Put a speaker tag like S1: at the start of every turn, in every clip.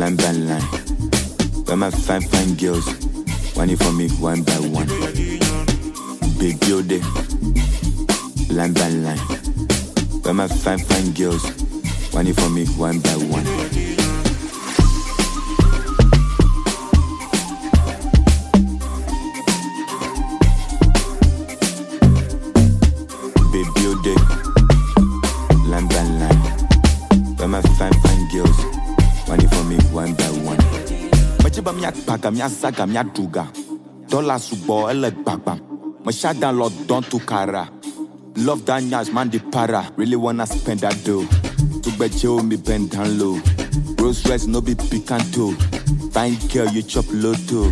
S1: line by line. Where my fine, fine girls, one for me, one by one. Baby, oh, day, line by line. Where my fine, fine girls, one for me, one by one. Baby, oh, day, line by line. Where my fine, fine girls, one for me, one by one. Mecheba miakpaga, miazaga, miaduga. Dollar subo, ele gbagba. Meshada lo don to kara. Love that nyash, man the para. Really wanna spend that dough. To bet you me bend down low. Rose Royce no be picanto. Fine girl, you chop lotto.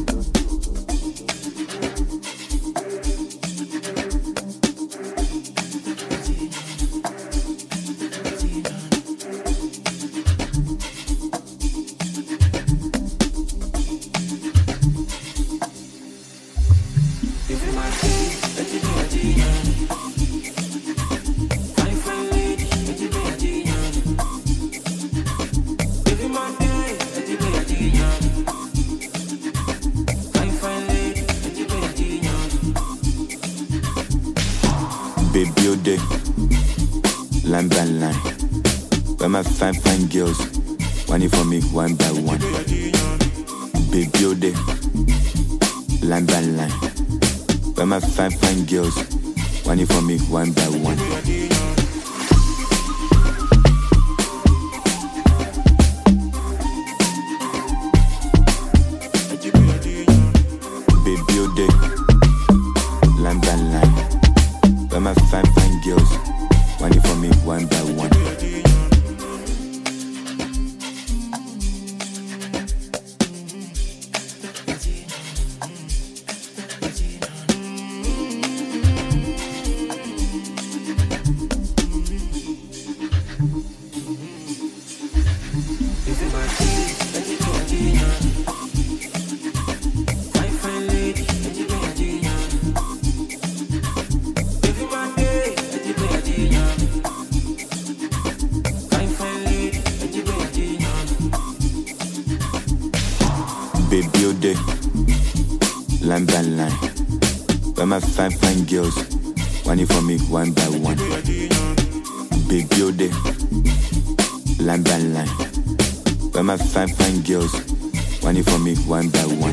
S1: Baby, oh, day, line by line. Where my fine, fine girls, one for me, one by one. Baby, oh, day, line by line. Where my fine, fine girls, one for me, one by one. Baby, oh, day, line by line. Where my fine, fine girls, one for me, one by one. Baby, oh, day, line by line. Where my fine, fine girls, one for me, one by one. Baby, oh, day, line by line. Where my fine, fine girls, one for me, one by one.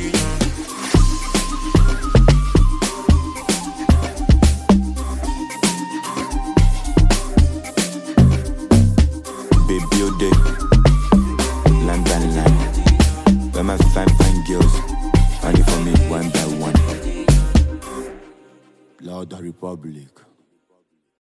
S1: Baby, oh, day, line by line. Where my fine, fine girls, one for me, one by one. Lord the Republic.